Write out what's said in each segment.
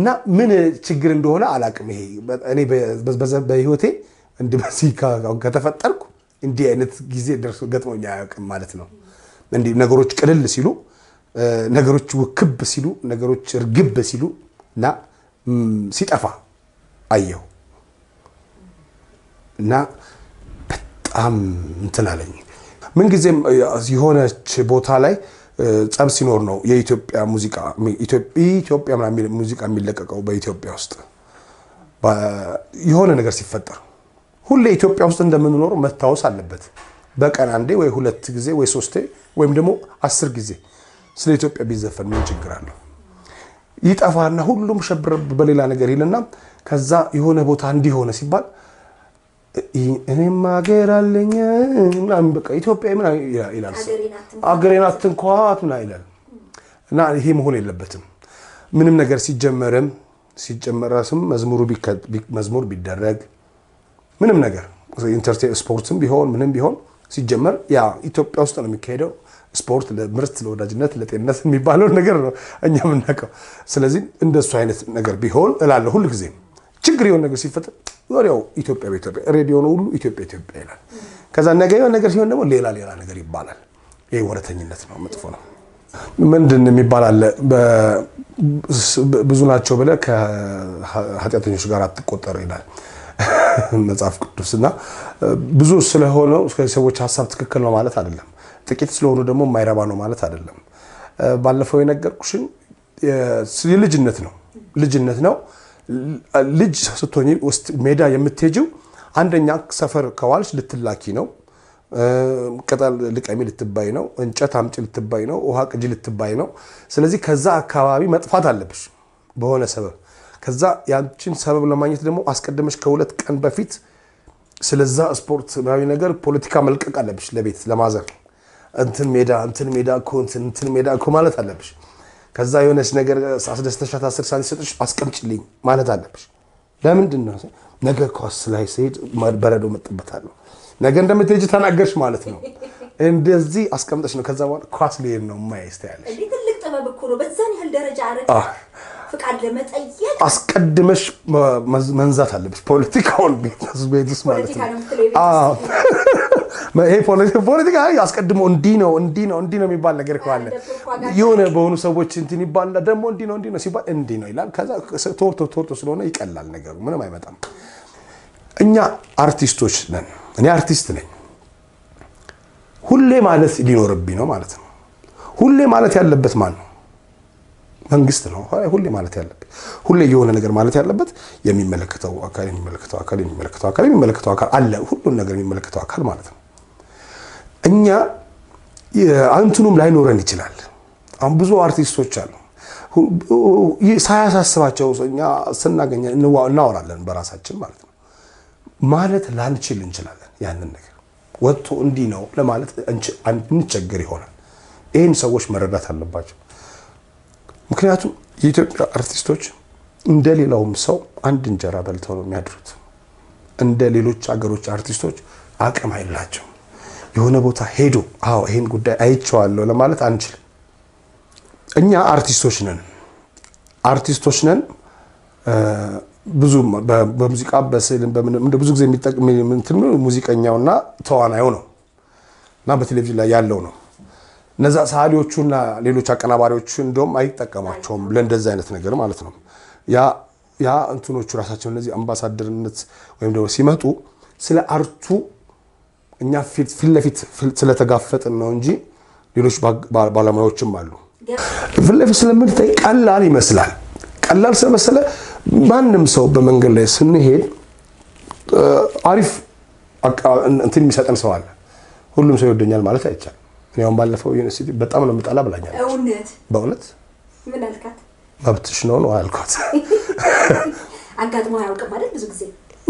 እና ምን ችግር እንደሆነ አላቅም። ይሄ እኔ በህይወቴ እንዲህ በዚህ ከተፈጠርኩ እንዲህ አይነት ጊዜ ደርሶ ገጥሞኝ አያውቅም ማለት ነው። እንዲህ ነገሮች ቅልል ሲሉ፣ ነገሮች ውክብ ሲሉ፣ ነገሮች እርግብ ሲሉ እና ሲጠፋ አየሁ እና በጣም እንትን አለኝ። ምንጊዜም የሆነች ቦታ ላይ ጸብ ሲኖር ነው የኢትዮጵያ ሙዚቃ ኢትዮጵያ ምናምን ሙዚቃ የሚለቀቀው በኢትዮጵያ ውስጥ የሆነ ነገር ሲፈጠር ሁሌ ኢትዮጵያ ውስጥ እንደምንኖር መታወስ አለበት። በቀን አንዴ ወይ ሁለት ጊዜ ወይ ሶስቴ ወይም ደግሞ አስር ጊዜ ስለ ኢትዮጵያ ቢዘፈን ምን ችግር አለው? ይጠፋና ሁሉም ሸብረ በሌላ ነገር ይልና ከዛ የሆነ ቦታ እንዲሆነ ሲባል እኔም ሀገር አለኝ ምናምን በቃ ኢትዮጵያ ምናምን ይላል። አገሬን አትንኳት ምናምን ይላል። እና ይሄ መሆን የለበትም። ምንም ነገር ሲጀመርም ሲጀመረስም መዝሙር ቢደረግ ምንም ነገር ስፖርትም ቢሆን ምንም ቢሆን ሲጀመር ያ ኢትዮጵያ ውስጥ ነው የሚካሄደው። ስፖርት ለምርት፣ ለወዳጅነት፣ ለጤንነት የሚባለውን ነገር ነው እኛ የምናውቀው። ስለዚህ እንደሱ አይነት ነገር ቢሆን እላለሁ ሁል ጊዜ ችግር የሆነ ነገር ሲፈጠር ወዲያው ኢትዮጵያ በኢትዮጵያ ሬዲዮ ነው ሁሉ ኢትዮጵያ ኢትዮጵያ ይላል። ከዛ ነገ የሆነ ነገር ሲሆን ደግሞ ሌላ ሌላ ነገር ይባላል። ይህ ወረተኝነት ነው፣ መጥፎ ነው። ምንድን የሚባል አለ ብዙ ናቸው ብለህ ከኃጢአተኞች ጋር አትቆጠር ይላል መጽሐፍ ቅዱስ እና ብዙ ስለሆነው ሰዎች ሀሳብ ትክክል ነው ማለት አይደለም። ጥቂት ስለሆኑ ደግሞ የማይረባ ነው ማለት አይደለም። ባለፈው የነገርኩሽን የልጅነት ነው ልጅነት ነው ልጅ ስትሆኚ ውስጥ ሜዳ የምትሄጂው አንደኛ ሰፈር ከዋልሽ ልትላኪ ነው። ቅጠል ልቀሚ ልትባይ ነው። እንጨት አምጪ ልትባይ ነው። ውሃ ቅጂ ልትባይ ነው። ስለዚህ ከዛ አካባቢ መጥፋት አለብሽ በሆነ ሰበብ። ከዛ ያንቺን ሰበብ ለማግኘት ደግሞ አስቀድመሽ ከሁለት ቀን በፊት ስለዛ ስፖርታዊ ነገር ፖለቲካ መልቀቅ አለብሽ። ለቤት ለማዘር እንትን ሜዳ እንትን ሜዳ እኮ እንትን ሜዳ እኮ ማለት አለብሽ። ከዛ የሆነች ነገር አስደስተሻት አስር ሳንቲም ሰጥሽ አስቀምጭልኝ ማለት አለብሽ። ለምንድን ነው? ነገ ኳስ ላይ ስሄድ በረዶ መጥበታለሁ። ነገ እንደምትሄጂ ተናገርሽ ማለት ነው። እንደዚህ አስቀምጠሽ ነው። ከዛ በኋላ ኳስ ሊሄድ ነው ማየት ያለሽ። ትልቅ ጥበብ እኮ ነው። በዛን ያህል ደረጃ አረ ፍቃድ ለመጠየቅ አስቀድመሽ መንዛት አለብሽ። ፖለቲካውን ቤት ውስጥ ማለት ነው። ይሄ ፖለቲካ አስቀድሞ እንዲህ ነው እንዲህ ነው እንዲህ ነው የሚባል ነገር ከዋለ የሆነ በሆኑ ሰዎች እንትን ይባልና ደግሞ እንዲህ ነው እንዲህ ነው ሲባል እንዲህ ነው ይላል። ከዛ ቶርቶ ቶርቶ ስለሆነ ይቀላል ነገሩ፣ ምንም አይመጣም። እኛ አርቲስቶች ነን። እኔ አርቲስት ነኝ። ሁሌ ማለት ሊኖርብኝ ነው ማለት ነው። ሁሌ ማለት ያለበት ማን ነው? መንግስት ነው ሁሌ ማለት ያለበት። ሁሌ የሆነ ነገር ማለት ያለበት የሚመለከተው አካል የሚመለከተው አካል የሚመለከተው አካል የሚመለከተው አካል አለ። ሁሉም ነገር የሚመለከተው አካል ማለት ነው። እኛ አንትኑም ላይኖረን ይችላል። አሁን ብዙ አርቲስቶች አሉ ሳያሳስባቸው እኛ ስናገኘ እናወራለን በራሳችን ማለት ነው። ማለት ላንችል እንችላለን። ያንን ነገር ወጥቶ እንዲህ ነው ለማለት እንቸገር ይሆናል። ይህን ሰዎች መረዳት አለባቸው። ምክንያቱም የኢትዮጵያ አርቲስቶች እንደ ሌላውም ሰው አንድ እንጀራ በልተው ነው የሚያድሩት። እንደ ሌሎች ሀገሮች አርቲስቶች አቅም አይላቸው። የሆነ ቦታ ሄዶ አዎ ይህን ጉዳይ አይቼዋለሁ ለማለት አንችልም። እኛ አርቲስቶች ነን አርቲስቶች ነን። ብዙ በሙዚቃ በስዕል እንደ ብዙ ጊዜ ሙዚቀኛውና ተዋናዩ ነው እና በቴሌቪዥን ላይ ያለው ነው እነዛ ሰዓሊዎቹና ሌሎች አቀናባሪዎቹ እንደውም አይጠቀሟቸውም ለእንደዚህ አይነት ነገር ማለት ነው። ያ እንትኖቹ ራሳቸው እነዚህ አምባሳደርነት ወይም ደግሞ ሲመጡ ስለ አርቱ እኛ ፊት ለፊት ስለተጋፈጥን ነው እንጂ ሌሎች ባለሙያዎችም አሉ። ፊት ለፊት ስለምንታይ ቀላል ይመስላል። ቀላል ስለመሰለ ማንም ሰው በመንገድ ላይ ስንሄድ አሪፍ እንትን የሚሰጠን ሰው አለ። ሁሉም ሰው ይወደኛል ማለት አይቻልም። እኔ አሁን ባለፈው ዩኒቨርሲቲ በጣም ነው የምጠላ ብላኛለች። እውነት በእውነት ምን አልካት? መብትሽ ነው ነው አልኳት። አጋጥሞ አያውቅም ማለት ብዙ ጊዜ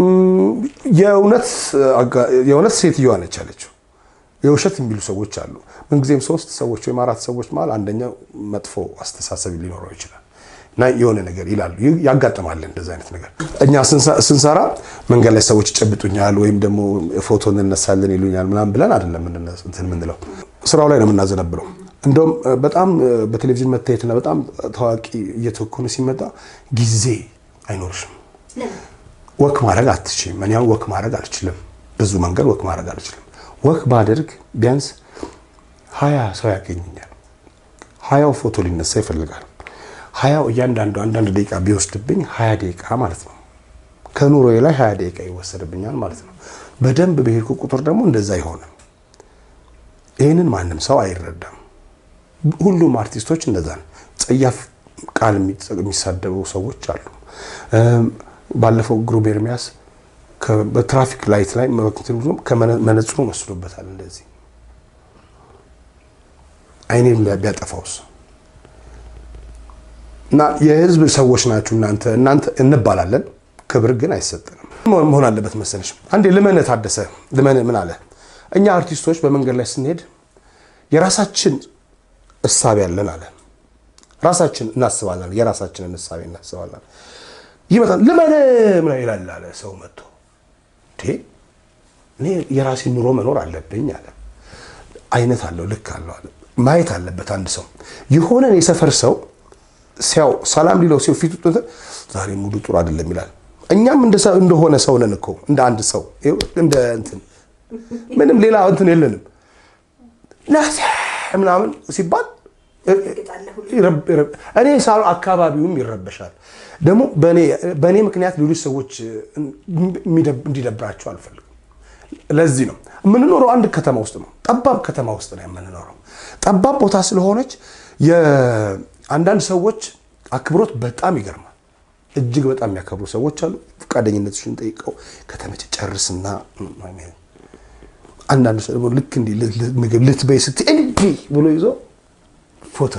የእውነት ሴትዮዋ ነች ያለችው። የውሸት የሚሉ ሰዎች አሉ። ምንጊዜም ሶስት ሰዎች ወይም አራት ሰዎች መሀል አንደኛው መጥፎ አስተሳሰብ ሊኖረው ይችላል እና የሆነ ነገር ይላሉ። ያጋጥማል እንደዚህ አይነት ነገር። እኛ ስንሰራ መንገድ ላይ ሰዎች ይጨብጡኛል ወይም ደግሞ ፎቶ እንነሳለን ይሉኛል ምናምን ብለን አይደለም እንትን የምንለው ስራው ላይ ነው የምናዘነብለው። እንደውም በጣም በቴሌቪዥን መታየትና በጣም ታዋቂ እየተኮነ ሲመጣ ጊዜ አይኖርሽም። ወክ ማድረግ አትችልም። እኔ አሁን ወክ ማድረግ አልችልም። ብዙ መንገድ ወክ ማድረግ አልችልም። ወክ ባደርግ ቢያንስ ሀያ ሰው ያገኘኛል። ሀያው ፎቶ ሊነሳ ይፈልጋል። ሀያው እያንዳንዱ አንዳንድ ደቂቃ ቢወስድብኝ ሀያ ደቂቃ ማለት ነው። ከኑሮዬ ላይ ሀያ ደቂቃ ይወሰድብኛል ማለት ነው። በደንብ በሄድኩ ቁጥር ደግሞ እንደዛ አይሆንም። ይህንን ማንም ሰው አይረዳም። ሁሉም አርቲስቶች እንደዛ ነው። ጸያፍ ቃል የሚሳደቡ ሰዎች አሉ። ባለፈው ግሩም ኤርሚያስ በትራፊክ ላይት ላይ መነጽሩ ወስዶበታል። እንደዚህ አይኔን ቢያጠፋውስ እና የህዝብ ሰዎች ናችሁ እናንተ እናንተ እንባላለን። ክብር ግን አይሰጥንም። መሆን አለበት መሰለሽ። አንዴ ልመነ ታደሰ ልመነ ምን አለ? እኛ አርቲስቶች በመንገድ ላይ ስንሄድ የራሳችን እሳቤ ያለን አለ። ራሳችን እናስባለን፣ የራሳችንን እሳቤ እናስባለን። ይመጣል ልመነ ምን ይላል አለ ሰው መጥቶ እኔ የራሴን ኑሮ መኖር አለብኝ አለ። አይነት አለው ልክ አለው አለ። ማየት አለበት አንድ ሰው የሆነን የሰፈር ሰው ሲያው ሰላም ሊለው ሲው ፊቱ ዛሬ ሙሉ ጥሩ አይደለም ይላል። እኛም እንደሆነ ሰው ነን እኮ እንደ አንድ ሰው እንደ እንትን ምንም ሌላ እንትን የለንም። ምናምን ሲባል እኔ ሳሉ አካባቢውም ይረበሻል። ደግሞ በእኔ ምክንያት ሌሎች ሰዎች እንዲደብራቸው አልፈልግም። ለዚህ ነው የምንኖረው አንድ ከተማ ውስጥ ነው፣ ጠባብ ከተማ ውስጥ ነው የምንኖረው። ጠባብ ቦታ ስለሆነች የአንዳንድ ሰዎች አክብሮት በጣም ይገርማል። እጅግ በጣም የሚያከብሩ ሰዎች አሉ። ፈቃደኝነትሽን ጠይቀው ከተመቸ ጨርስና አንዳንድ ሰው ደግሞ ልክ እንዲህ ምግብ ልትበይ ስትይ እንዲህ ብሎ ይዞ ፎቶ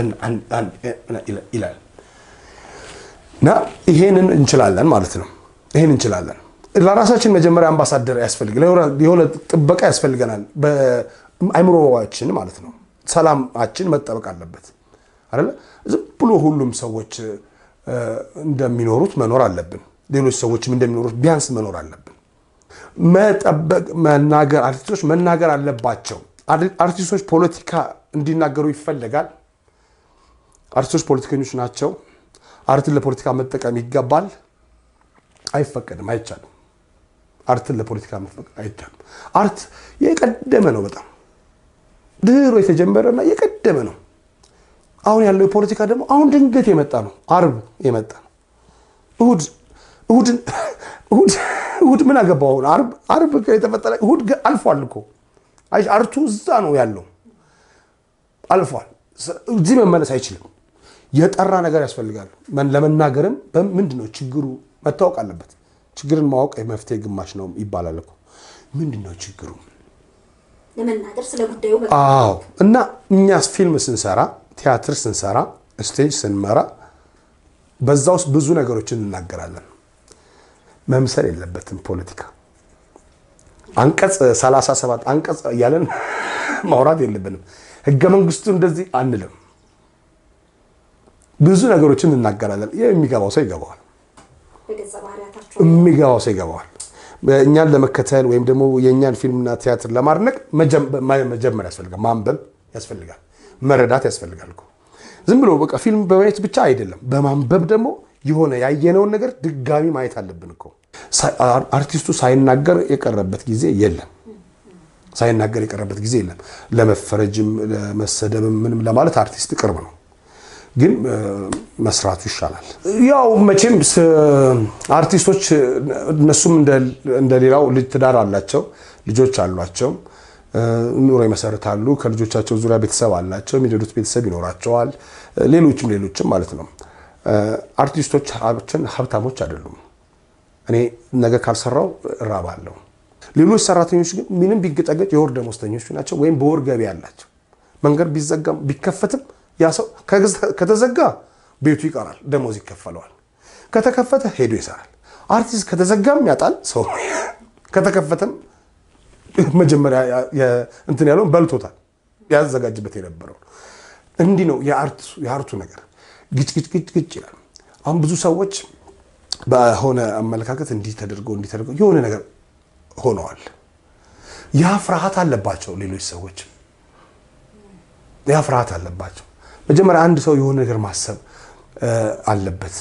ይላል። እና ይሄንን እንችላለን ማለት ነው። ይሄን እንችላለን። ለራሳችን መጀመሪያ አምባሳደር ያስፈልግ የሆነ ጥበቃ ያስፈልገናል። በአይምሮዋችን ማለት ነው። ሰላማችን መጠበቅ አለበት አይደለ? ዝም ብሎ ሁሉም ሰዎች እንደሚኖሩት መኖር አለብን። ሌሎች ሰዎችም እንደሚኖሩት ቢያንስ መኖር አለብን። መጠበቅ መናገር አርቲስቶች መናገር አለባቸው። አርቲስቶች ፖለቲካ እንዲናገሩ ይፈለጋል። አርቲስቶች ፖለቲከኞች ናቸው። አርትን ለፖለቲካ መጠቀም ይገባል። አይፈቀድም፣ አይቻልም። አርትን ለፖለቲካ መጠቀም አይቻልም። አርት የቀደመ ነው፣ በጣም ድሮ የተጀመረና የቀደመ ነው። አሁን ያለው የፖለቲካ ደግሞ አሁን ድንገት የመጣ ነው። አርብ የመጣ ነው። እሁድ እሁድን እሁድ እሁድ ምን አገባው? አሁን አርብ አርብ የተፈጠረ እሁድ አልፏል እኮ አርቱ እዛ ነው ያለው፣ አልፏል። እዚህ መመለስ አይችልም። የጠራ ነገር ያስፈልጋል። ለመናገርም ምንድን ነው ችግሩ መታወቅ አለበት። ችግርን ማወቅ የመፍትሄ ግማሽ ነው ይባላል እኮ። ምንድን ነው ችግሩ? ለመናገር ስለ ጉዳዩ አዎ። እና እኛ ፊልም ስንሰራ፣ ቲያትር ስንሰራ፣ ስቴጅ ስንመራ በዛ ውስጥ ብዙ ነገሮችን እንናገራለን። መምሰል የለበትም ፖለቲካ አንቀጽ 37 አንቀጽ እያለን ማውራት የለብንም። ህገ መንግስቱ እንደዚህ አንልም። ብዙ ነገሮችን እናገራለን። የሚገባው ሰው ይገባዋል። የሚገባው ሰው ይገባዋል። እኛን ለመከተል ወይም ደግሞ የእኛን ፊልምና ቲያትር ለማድነቅ መጀመር ያስፈልጋል። ማንበብ ያስፈልጋል። መረዳት ያስፈልጋል እኮ ዝም ብሎ በቃ ፊልም በማየት ብቻ አይደለም። በማንበብ ደግሞ የሆነ ያየነውን ነገር ድጋሚ ማየት አለብን እኮ። አርቲስቱ ሳይናገር የቀረበት ጊዜ የለም። ሳይናገር የቀረበት ጊዜ የለም። ለመፈረጅም ለመሰደብም ምንም ለማለት አርቲስት ቅርብ ነው፣ ግን መስራቱ ይሻላል። ያው መቼም አርቲስቶች እነሱም እንደሌላው ልጅ ትዳር አላቸው፣ ልጆች አሏቸው፣ ኑሮ ይመሰርታሉ። ከልጆቻቸው ዙሪያ ቤተሰብ አላቸው፣ የሚረዱት ቤተሰብ ይኖራቸዋል። ሌሎችም ሌሎችም ማለት ነው። አርቲስቶች ሀብታሞች አይደሉም። እኔ ነገ ካልሰራው እራባለሁ። ሌሎች ሰራተኞች ግን ምንም ቢገጫገጭ የወር ደመወዝተኞች ናቸው፣ ወይም በወር ገቢ ያላቸው። መንገድ ቢዘጋም ቢከፈትም ያ ሰው ከተዘጋ ቤቱ ይቀራል፣ ደሞዝ ይከፈለዋል። ከተከፈተ ሄዶ ይሰራል። አርቲስት ከተዘጋም ያጣል ሰው፣ ከተከፈተም መጀመሪያ እንትን ያለውን በልቶታል፣ ያዘጋጅበት የነበረው። እንዲህ ነው የአርቱ ነገር። ግጭ ግጭ ግጭ ግጭ ይላል። አሁን ብዙ ሰዎች በሆነ አመለካከት እንዲህ ተደርገው እንዲህ ተደርገው የሆነ ነገር ሆነዋል። ያ ፍርሃት አለባቸው ሌሎች ሰዎች ያ ፍርሃት አለባቸው። መጀመሪያ አንድ ሰው የሆነ ነገር ማሰብ አለበት።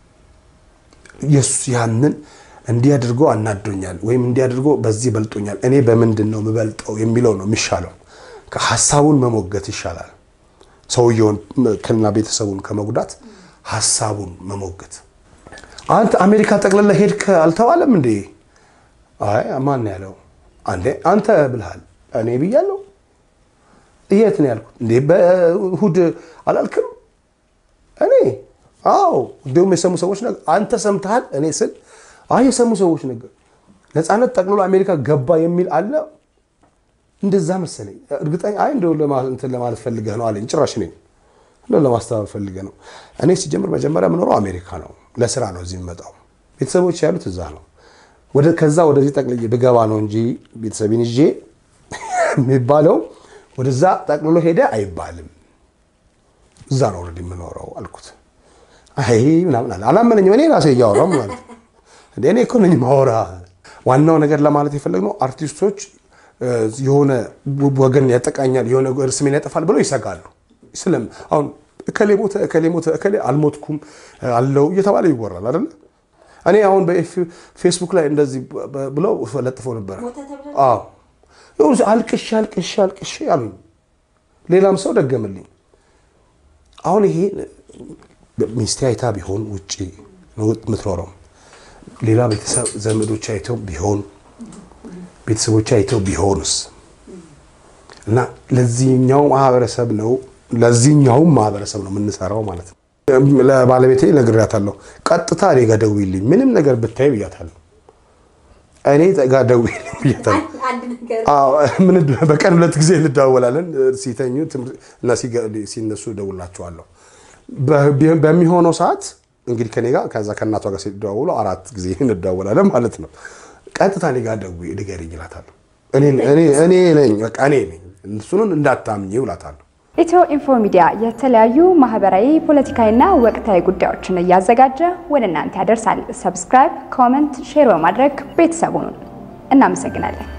የሱ ያንን እንዲህ አድርጎ አናዶኛል ወይም እንዲህ አድርጎ በዚህ በልጦኛል፣ እኔ በምንድን ነው የምበልጠው የሚለው ነው የሚሻለው። ሀሳቡን መሞገት ይሻላል። ሰውየውን ክልና ቤተሰቡን ከመጉዳት ሀሳቡን መሞገት። አንተ አሜሪካ ጠቅልላ ሄድክ አልተባለም እንዴ? አይ ማን ያለው? አንዴ አንተ ብልሃል። እኔ ብያለሁ? የት ነው ያልኩት? እንዴ በእሑድ አላልክም? እኔ አዎ። እንዲሁም የሰሙ ሰዎች ነገር አንተ ሰምተሃል? እኔ ስል አይ የሰሙ ሰዎች ነገር ነፃነት ጠቅልሎ አሜሪካ ገባ የሚል አለ። እንደዛ መሰለኝ። እርግጠኛ አይ እንደው እንትን ለማለት ፈልገህ ነው አለኝ። ጭራሽ እኔ እንደው ለማስተባበር ፈልገህ ነው። እኔ ሲጀምር መጀመሪያ የምኖረው አሜሪካ ነው። ለስራ ነው እዚህ የምመጣው። ቤተሰቦች ያሉት እዛ ነው። ወደ ከዛ ወደዚህ ጠቅልዬ ብገባ ነው እንጂ ቤተሰቤን ይዤ የሚባለው ወደዛ ጠቅልሎ ሄደ አይባልም። እዛ ነው ወረድ የምኖረው አልኩት። አይ ምናምን አለ። አላመነኝም። እኔ ራሴ እያወራሁ ማለት ነው። እኔ እኮ ነኝ ማወራ። ዋናው ነገር ለማለት የፈለግነው አርቲስቶች የሆነ ወገን ያጠቃኛል፣ የሆነ ስሜን ያጠፋል ብለው ይሰጋሉ። ስለም አሁን እከሌ ሞተ፣ እከሌ ሞተ፣ እከሌ አልሞትኩም አለው እየተባለ ይወራል አይደለ? እኔ አሁን በፌስቡክ ላይ እንደዚህ ብለው ለጥፈው ነበረ። አዎ አልቅሼ አልቅሼ አልቅሼ አሉኝ። ሌላም ሰው ደገምልኝ። አሁን ይሄ ሚስቴ አይታ ቢሆን ውጭ ነው የምትኖረው፣ ሌላ ቤተሰብ ዘመዶች አይተው ቢሆን ቤተሰቦች አይተው ቢሆንስ እና ለዚህኛው ማህበረሰብ ነው ለዚህኛውም ማህበረሰብ ነው የምንሰራው ማለት ነው። ለባለቤቴ ነግሬያታለሁ። ቀጥታ እኔ ጋር ደውይልኝ ምንም ነገር ብታይ ብያታለሁ። እኔ ጋር ደውይልኝ ብያታለሁ። በቀን ሁለት ጊዜ እንደዋወላለን። ሲተኙ እና ሲነሱ እደውልላቸዋለሁ። በሚሆነው ሰዓት እንግዲህ ከኔ ጋር ከዛ ከእናቷ ጋር ሲደዋውሉ አራት ጊዜ እንደዋወላለን ማለት ነው። ቀጥታ እኔ ጋር ደውይ ንገሪኝ እላታለሁ። እኔ ነኝ በቃ እኔ ነኝ፣ እሱን እንዳታምኚው እላታለሁ። ኢትዮ ኢንፎ ሚዲያ የተለያዩ ማህበራዊ፣ ፖለቲካዊና ወቅታዊ ጉዳዮችን እያዘጋጀ ወደ እናንተ ያደርሳል። ሰብስክራይብ፣ ኮመንት፣ ሼር በማድረግ ቤተሰቡን እናመሰግናለን።